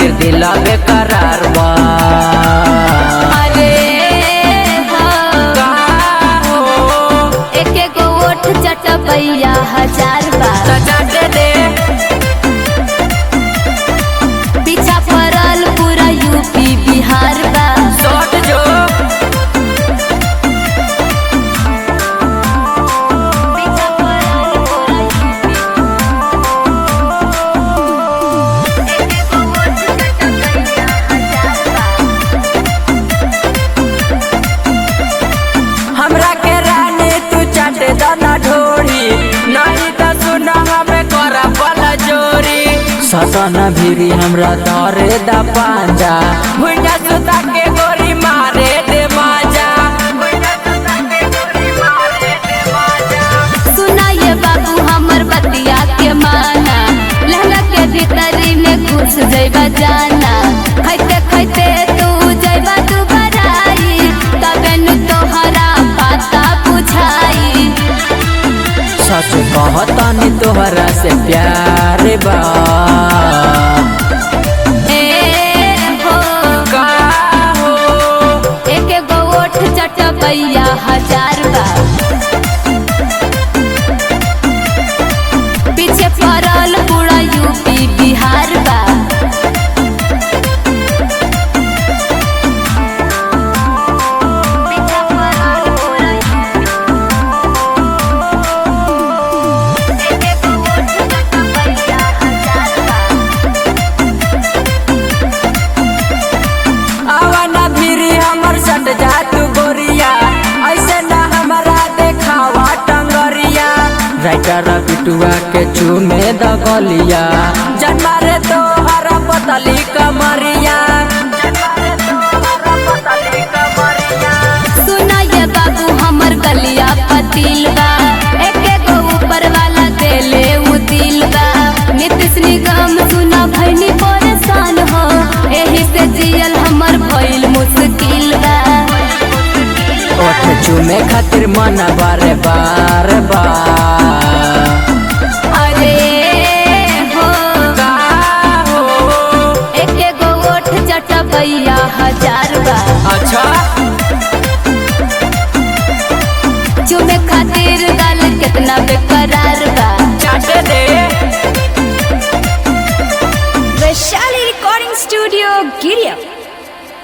खातिर दिल बेकरार बा अरे हाँ, का हो एक एक ओठ चटपैया हजार बार त चाटे दे पीछा पड़ल पूरा यूपी बिहार बा सट जो पीछा पड़ल पूरा यूपी एक एक ओठ चटपैया हजार बार हमरा के रानी तू चाटे दाना ढोरी नहीं त सुना हमें करा बल जोरी सतन भीरी हमरा तोरे दा पांजा भुइया सुता के गोरी मारे दे माजा भुइया सुता के गोरी मारे दे माजा सुना ये बाबू हमर बतिया के माना लहंगा के भीतरी में घुस जइबा जाना खैते खैते तू जइबा तू बराई तबे नु तोहरा पाता बुझाई सच कहतनी तोहरा से प्यार बा ए हो का हो एक एगो ओठ चटपैया हजार बा पीछे पड़ल पूरा यूपी बिहार बा पीछे पड़ल पूरा एक एगो ओठ चटपैया हजार बा आवाना फिरी हमर सट जा तू गोरिया ऐसे ना हमारा देखावा टंगरिया राइटर बिटुआ के चूमे दगलिया जन्मा रे तो हरा पतली कमरिया जन्मा रे तो हरा पतली कमरिया सुना ये बाबू हमर गलिया पतिल बा एक एगो ऊपर वाला देले उ दिल बा नीतीश निगम सुना भैनी परेशान हो एही से जियल हमर भइल मुश्किल बा ओठ चूमे खातिर मन बारे बार बार अरे हो का हो एक एगो ओठ चटबैया हजार बा अच्छा चुमे खातिर गाल कितना बेकरार